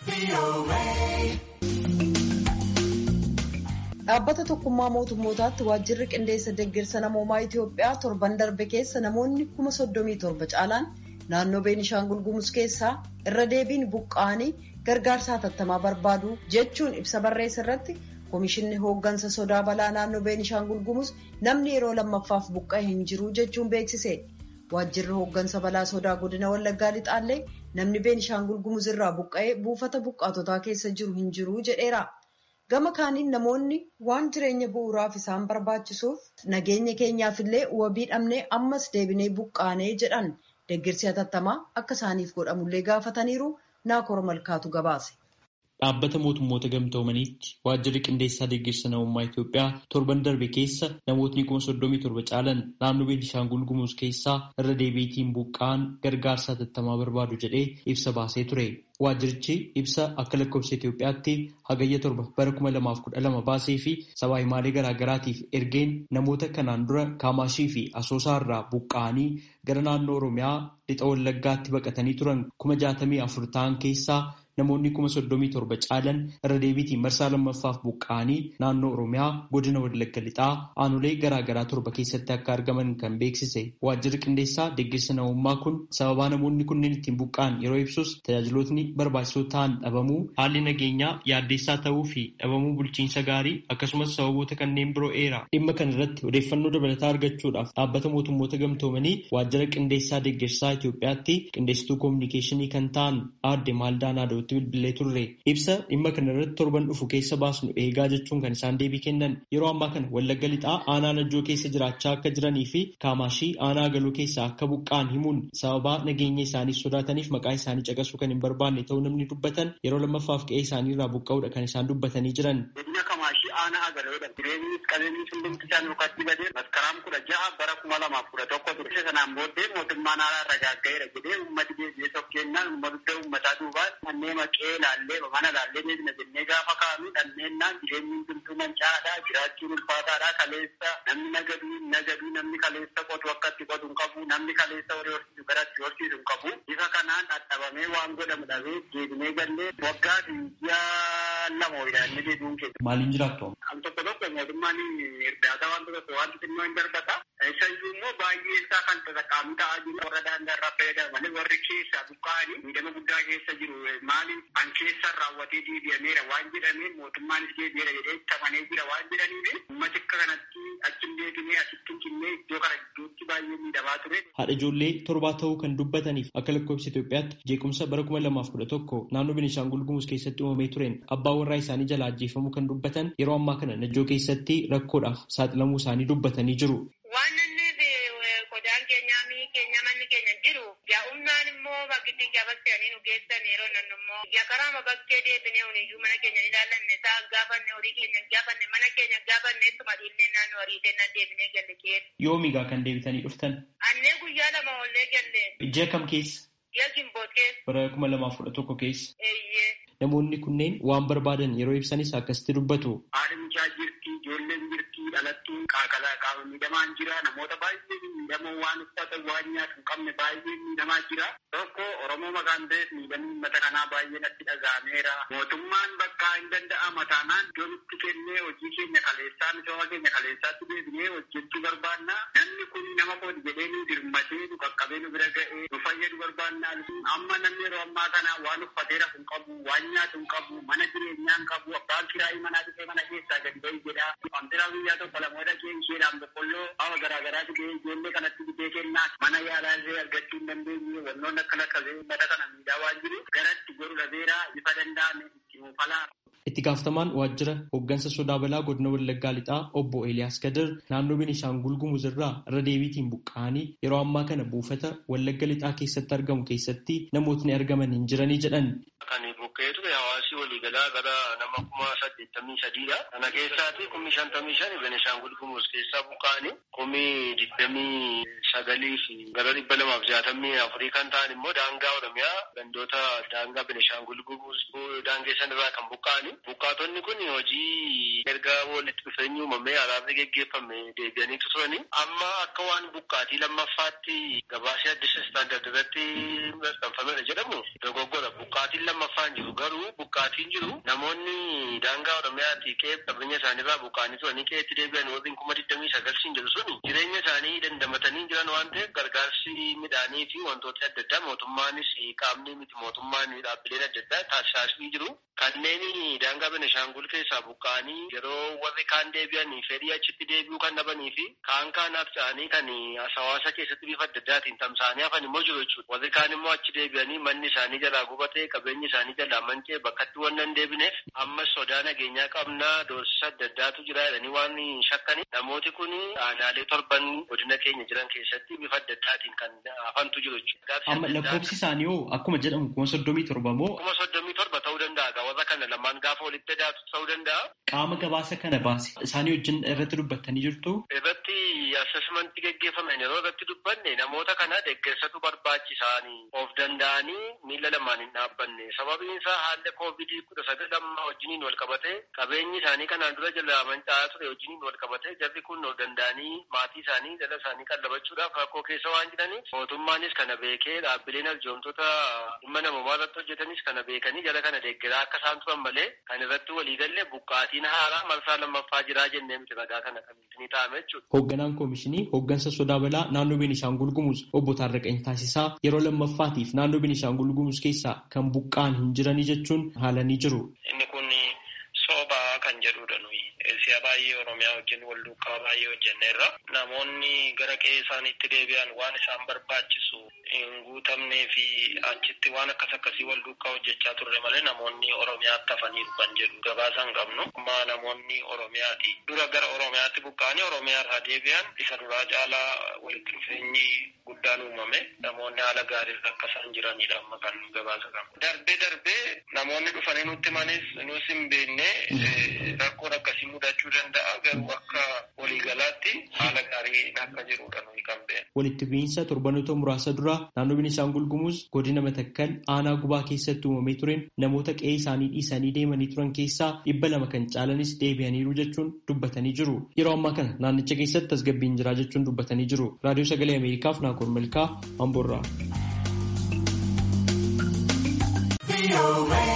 Dhaabbata tokkummaa mootummootaatti waajjirri qindeessa deeggarsa namoomaa Itoophiyaa torban darbe keessa namoonni kuma soddomii torba caalaan naannoo Beenishaangul Gumuz keessaa irra deebiin buqqa'anii gargaarsa hatattamaa barbaadu jechuun ibsa barreessa irratti Komishinni hooggansa sodaa balaa naannoo Beenishaangul Gumuz namni yeroo lammaffaaf buqqa'e hin jiru jechuun beeksise. Waajjirri hooggansa balaa sodaa godina Wallaggaa Lixaallee namni Beenishaangul Gumuz irraa buqqa'ee buufata buqqaatotaa keessa jiru hin jiru jedheera. Gama kaaniin namoonni waan jireenya bu'uuraaf isaan barbaachisuuf nageenya keenyaafillee wabii dhabnee ammas deebinee buqqaanee jedhan deeggarsi hatattamaa akka isaaniif godhamullee gaafataniiru naakora malkaatu gabaase. Dhaabbata mootummoota gamtoomaniitti waajjirri qindeessaa deeggarsa namummaa Itoophiyaa torban darbe keessa namootni kuma soddomii torba caalan naannoo Beenishaangul Gumuz keessaa irra deebiitiin buqqa'an gargaarsa hatattamaa barbaadu jedhee ibsa baasee ture. Waajjirichi ibsa akka lakkoofsa Itoophiyaatti hagayya torba bara kuma lamaaf kudha lama baasee fi sabaa himaalee garaagaraatiif ergeen namoota kanaan dura Kaamaashii fi Asoosaa irraa buqqa'anii gara naannoo Oromiyaa lixa Wallaggaatti baqatanii turan kuma jaatamii afur ta'an keessaa namoonni kuma soddomii torba caalan irra deebiitiin marsaa lammaffaaf buqqa'anii naannoo Oromiyaa godina Wallagga lixaa aanolee garaagaraa torba keessatti akka argaman kan beeksise waajjirri qindeessaa deeggarsa namummaa kun sababaa namoonni kunneen ittiin buqqa'an yeroo ibsus tajaajilootni barbaachisoo ta'an dhabamuu haalli nageenyaa yaaddeessaa ta'uu fi dhabamuu bulchiinsa gaarii akkasumas sababoota kanneen biroo eera dhimma kana irratti odeeffannoo dabalataa argachuudhaaf dhaabbata mootummoota gamtoomanii waajjira qindeessaa deeggarsaa Itoophiyaatti qindeessituu koominikeeshinii kan ta'an aadde Maaldaanaa Dooti bilbilee turre ibsa dhimma kana irratti torban dhufu keessa baasnu eegaa jechuun kan isaan deebii kennan yeroo ammaa kana wallagga lixaa aanaa najjoo keessa jiraachaa akka jiranii fi kaamaashii aanaa galoo keessa akka buqqa'an himuun sababaa nageenya isaanii sodaataniif maqaa isaanii caqasuu kan hin barbaanne ta'uu namni dubbatan yeroo lammaffaaf qe'ee isaanii irraa buqqa'uudha kan isaan dubbatanii jiran. Godina Kamaashii aanaa agaloodha. Jireenyi qabeenyi hundumti isaan yookaatti badee maskaraan kudha ja'a bara kuma lamaaf kudha tokko ture. Isa sanaan booddee mootummaan haaraa ragaaggaeera jedhee uummati deebi'ee tokkeennaan uummata uummataa duubaan kanneen maqee laallee mana laallee deebina jennee gaafa kaa'anu dhanneennaan jireenyi hundumtuu mancaadhaa jiraachuun ulfaataadhaa kaleessa namni nagaduu nagaduu namni kaleessa qotu akkatti qotu hin qabu namni kaleessa horii horsiisu garatti horsiisu hin qabu bifa kanaan dhadhabamee waan godhamu dhabee deebinee gallee waggaa fi ji'a lama ho'iidhaan inni deebi'uun keessa. Maaliin jiraattu? Al tokko tokko mootummaan irdaata waan tokko waan xixinnoo hin darbata. Isayyuu immoo baay'ee isaa kan tasaqqaamu ta'aa jiru warra daangaa irraa fayyadaman warri keessa buqqa'anii miidhama guddaa keessa jiru maaliif an keessa raawwatee deebi'ameera waan jedhameen mootummaanis deebi'eera jedhee tamanee jira waan jedhaniif uummati akka kanatti achi deebinee asitti hin cinnee iddoo kana gidduutti baay'ee miidhamaa ture. Haadha ijoollee torbaa ta'uu kan dubbataniif akka lakkoofsa Itoophiyaatti jeequmsa bara kuma lamaaf kudha tokko naannoo Beenishaangul Gumuz keessatti uumamee tureen abbaa warraa isaanii jalaa ajjeefamuu kan dubbatan yeroo ammaa kana najjoo keessatti rakkoodhaaf saaxilamuu isaanii dubbatanii jiru. Waan inni qodaan keenyaa mi'i keenya manni keenya jiru yaa'umnaan immoo bakkitti gabaseanii nu geessan yeroo nan immoo yakaraama bakkee deebinee huniyyuu mana keenya ilaallanne isaa gaafanne horii keenya gaafanne mana keenya gaafanne ittuma dhiillee naannoo horii keenyaa deebinee galle keessa. Yoomigaa kan deebitanii dhuftan? Annee guyyaa lama ollee galle. Ji'a kam keessa? Ji'a gimboot keessa. Bara kuma lamaaf kudha tokko keessa. Eeyyee. Namoonni kunneen waan barbaadan yeroo ibsanis akkasitti dubbatu. Haadhi mucaa jirti, ijoolleen jirti, dhalattuun qaaqalaa qaama miidhamaan jira. Namoota baay'ee miidhamoo waan uffatan waan nyaatu hin qabne baay'ee miidhamaa jira. Tokko Oromoo maqaan ta'eef miidhamni uummata kanaa baay'ee natti dhaga'ameera. Mootummaan bakka hin danda'ama taanaan iddoo nutti kennee hojii keenya kaleessaa misooma keenya kaleessaatti deebinee hojjechuu barbaanna. Namni kun nama kooti jedhee nu dirmatee nu qaqqabee nu bira ga'ee nu fayyadu barbaanna. Amma namni yeroo ammaa kana waan uffatee rafu hin qabu, waan nyaatu hin qabu, mana jireenyaa hin qabu, abbaan kiraayii manaa dhufee mana keessaa gadi bahi jedha. Wantiraa guyyaa tokko lamoota isheedhaan boqqolloo hawa garaagaraa fidee ijoollee kanatti fidee kennaa mana yaalaa illee argachuu hin dandeenye wannoonni akka lakkabee uummata kana miidhaa waan jiru garatti godhu dhabeeraa bifa danda'ame itti muufalaa. Itti gaafatamaan waajjira hooggansa sodaa balaa godina Wallaggaa Lixaa obbo Eeliyaas Gadir naannoo Beenishaangul Gumuz irraa irra deebiitiin buqqa'anii yeroo ammaa kana buufata Wallagga Lixaa keessatti argamu keessatti namootni argaman hin jiranii jedhan. Kan buqqa'ee ture hawaasii waliigalaa gara nama kuma saddeettamii sadiidha. Kana keessaati kumni shantamii shan Beenishaangul Gumuz keessaa buqqa'anii kumni digdamii sagalii fi gara dhibba lamaaf jaatamii afurii kan ta'an immoo daangaa Oromiyaa gandoota daangaa Beenishaangul Gumuz daangeessan irraa kan buqqa'anii. Buqqaatonni kun hojii erga walitti dhufeenyi uumamee araarri geggeeffame deebi'aniitu turani. Amma akka waan buqqaatii lammaffaatti gabaasee addisa istaandard irratti maxxanfamedha jedhamu dogoggora. Buqqaatiin lammaffaan jiru garuu buqqaatiin jiru namoonni daangaa Oromiyaatii qe'ee qabeenya isaaniirraa buqqaanii turanii qe'eetti deebi'an warreen kuma digdamii sagalsiin jiru suni jireenya isaanii dandamatanii jiran waan ta'eef gargaarsi midhaanii fi wantoota adda addaa mootummaanis qaamni miti mootummaan dhaabbileen adda addaa taasisaa jiru. Kanneen daangaa Benishaangul keessaa buqqa'anii yeroo warri kaan deebi'anii fedhii achitti deebi'uu kan dhabanii fi kaan kaanaaf ta'anii kan hawaasa keessatti bifa adda addaatiin tamsa'anii hafan immoo jiru jechuudha. Warri kaan immoo achi deebi'anii manni isaanii jalaa gubatee qabeenyi isaanii jalaa mancee bakkatti waan hin deebineef ammas sodaa nageenyaa qabnaa doorsisa adda addaatu jira jedhanii waan shakkani namooti kun aanaalee torban godina keenya jiran keessatti bifa adda addaatiin kan hafantu jiru jechuudha. Amma lakkoofsi isaanii hoo akkuma jedhamu kuma soddomii torba moo? Kuma soddomii torba ta'uu danda'a. Warra kana lamaan gaafa walitti daatu ta'uu danda'a. Qaama gabaasa kana baase isaanii wajjin irratti dubbattanii jirtu? Irratti assessmentii geggeeffaman yeroo irratti dubbanne namoota kana deeggarsatu barbaachisaanii of danda'anii miila lamaan hin dhaabbanne sababiin isaa haalli koovidii kudha sagal amma wajjiniin wal qabate qabeenyi isaanii kanaan dura jala manca'aa ture wajjiniin wal qabate jarri kun of danda'anii maatii isaanii jala isaanii qallabachuudhaaf rakkoo keessa waan jiraniif mootummaanis kana beekee dhaabbileen arjoomtoota dhimma namummaa irratti hojjetanis kana beekanii jala kana deeggaraa akka isaan turan malee kan irratti waliigalle buqqaatiin haaraa marsaa lammaffaa jiraa jennee miti ragaa kana kan ni ta'ame jechuudha. Hoogganaan koomishinii hooggansa sodaa balaa naannoo Beenishaangul Gumuz obbo Taarraqany Taasisaa yeroo lammaffaatiif naannoo Beenishaangul Gumuz keessaa kan buqqaan hin jiranii jechuun haalanii jiru. Inni kun soobaa kan jedhudha nuyi. Si'a baay'ee Oromiyaa wajjin wal duukaa baay'ee hojjenneerra. Namoonni gara qe'ee isaaniitti deebi'an waan isaan barbaachisu hin guutamnee fi achitti waan akkas akkasii wal duukaa hojjechaa turre malee namoonni Oromiyaatti hafaniiru kan jedhu gabaasa hin qabnu. Amma namoonni Oromiyaati. Dura gara Oromiyaatti buqqa'anii Oromiyaa irraa deebi'an isa duraa caalaa walitti dhufeenyi guddaan uumame. Namoonni haala gaarii akka isaan jiranidha amma kan gabaasa qabnu. Darbee darbee namoonni dhufanii nutti manis nus hin beekne rakkoon akkasii mudachuu danda'a garuu akka waliigalaatti haala gaariin akka jirudha nuyi kan beeknu. Walitti bu'iinsa torbanoota muraasa dura naannoo Beenishaangul Gumuz godina Matakkal aanaa gubaa keessatti uumamee tureen namoota qe'ee isaanii dhiisanii deemanii turan keessaa dhibba lama kan caalanis deebi'aniiru jechuun dubbatanii jiru. Yeroo ammaa kana naannicha keessatti tasgabbiin jira jechuun dubbatanii jiru. Raadiyoo Sagalee Ameerikaaf Naakoor Malkaa Amboorraa.